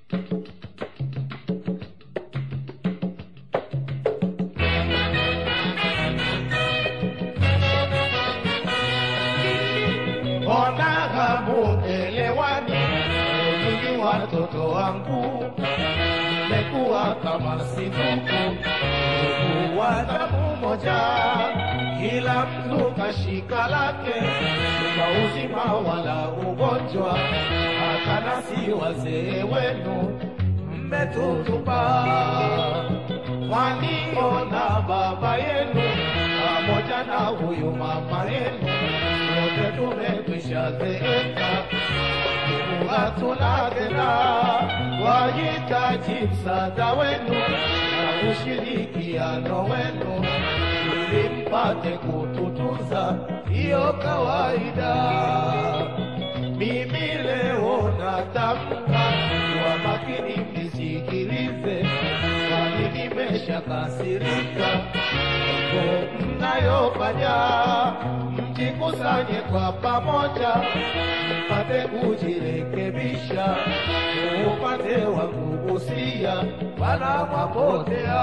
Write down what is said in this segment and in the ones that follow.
Mbona hamuelewani? Nyinyi watoto wangu, mmekuwa kama sinuku, ndugu wa damu moja, kila mtu kashika lake, kwa uzima wala ugonjwa, hata nasi wazee wenu mmetutupa. Waniona baba yenu pamoja na huyu mama yenu, wote tumekwisha zeeka, hatuna tena, wahitaji msaada wenu na ushirikiano wenu ili mpate kututunza, hiyo kawaida. Mimi leo natamka kwa makini, mnisikilize, kwani nimeshakasirika mambo mnayofanya. Mjikusanye kwa pamoja, mpate kujirekebisha. Upande wa kugusia, wala mwapotea.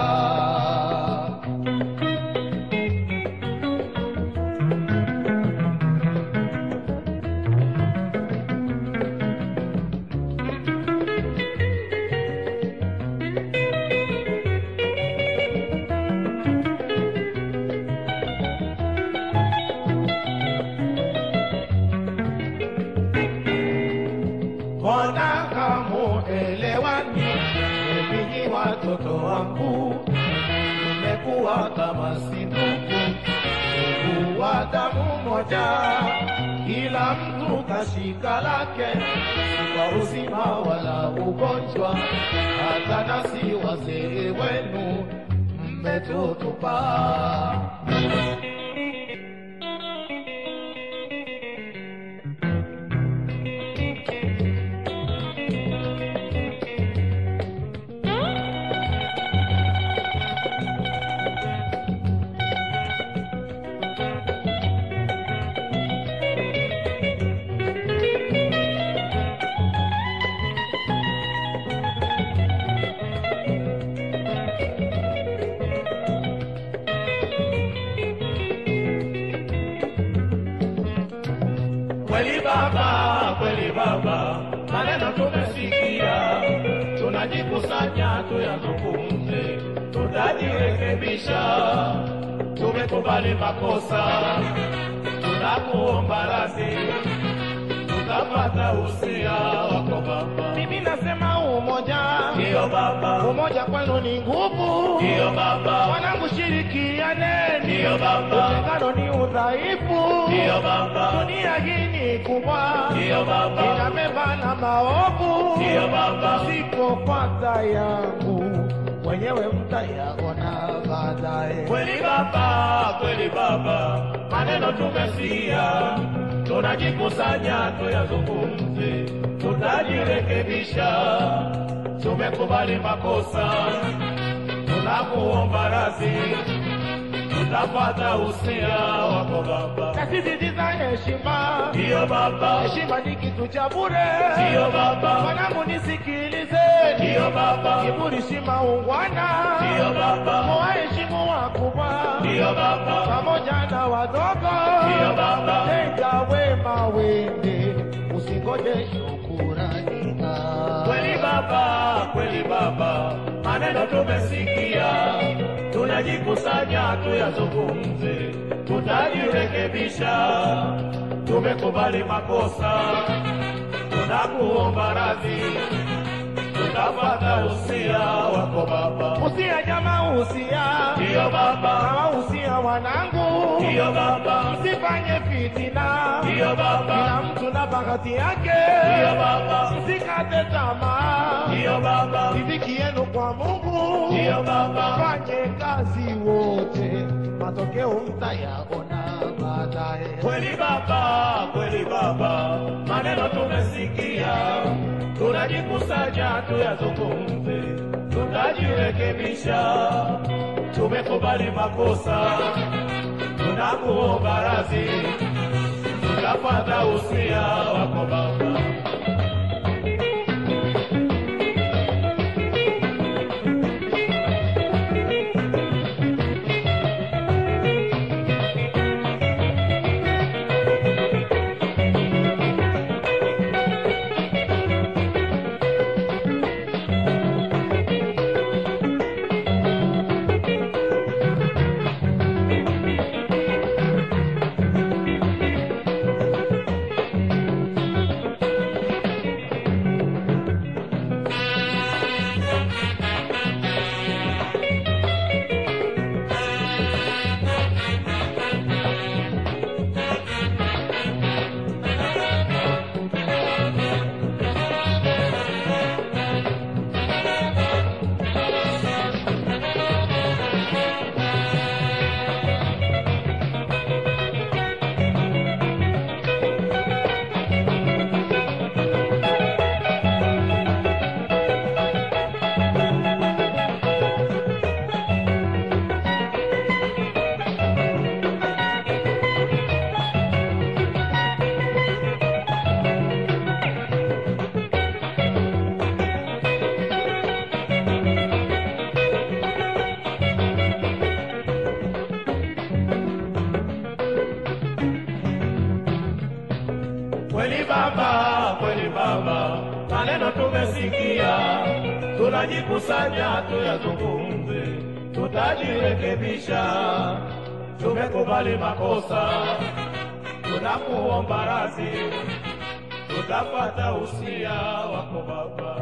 Mbona hamuelewani? Ninyi watoto wangu, mmekuwa kama si ndugu, ndugu wa damu moja, kila mtu kashika lake, kwa uzima wala ugonjwa, hata nasi wazee wenu mmetutupa. Kweli baba, kweli baba, maneno tumesikia, tunajikusanya tuyazungumze, tutajirekebisha. Tumekubali makosa, tunakuomba radhi, tutapata usia wako baba. Mimi nasema umoja, Ndiyo baba, umoja kwenu ni nguvu. ndiyo baba, Wanangu, shirikianeni, ndiyo baba, utengano ni udhaifu. ndiyo baba, Dunia hii ni kubwa, ndiyo baba, ina mema na maovu. ndiyo baba, Msipopata yangu wenyewe mtayaona baadaye. kweli baba, kweli baba, maneno tumesikia, tunajikusanya tuyazungumze, tutajirekebisha. Tumekubali makosa, tunakuomba radhi, tutapata usia wako baba. Nasisitiza heshima, Ndiyo baba, heshima ni kitu cha bure. ndiyo baba, Mwanangu, nisikilizeni, ndiyo baba, kiburi si maungwana. ndiyo baba, Waheshimu wakubwa ndiyo baba, pamoja na wadogo, Ndiyo baba. tenda wema wende, usingoje shukurani. Kweli baba, kweli baba, maneno tumesikia, tunajikusanya tuyazungumze, tutajirekebisha. Tumekubali makosa, tunakuomba radhi, tutapata usia wako baba. Usia jamaa, usia Ndiyo baba, hawa, usia wanangu, ndiyo baba, msifanye fitina, ndiyo kila baba, mtu na bahati yake, ndiyo baba, msikate tamaa, ndiyo baba, riziki yenu kwa Mungu, ndiyo baba, fanye kazi wote, matokeo mtayaona baadaye. Kweli baba, kweli baba, maneno tumesikia, tunajikusanya tuyazungumze, tutajirekebisha. Tumekubali makosa, tunakuomba radhi, tutapata usia wako baba. tumesikia, tunajikusanya tuyazungumze, tutajirekebisha. Tumekubali makosa, tunakuomba radhi, tutapata usia wako Baba.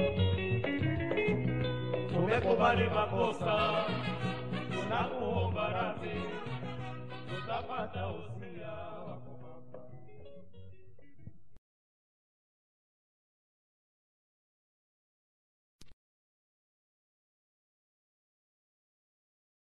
Tumekubali makosa, tunakuomba radhi, tutapata usia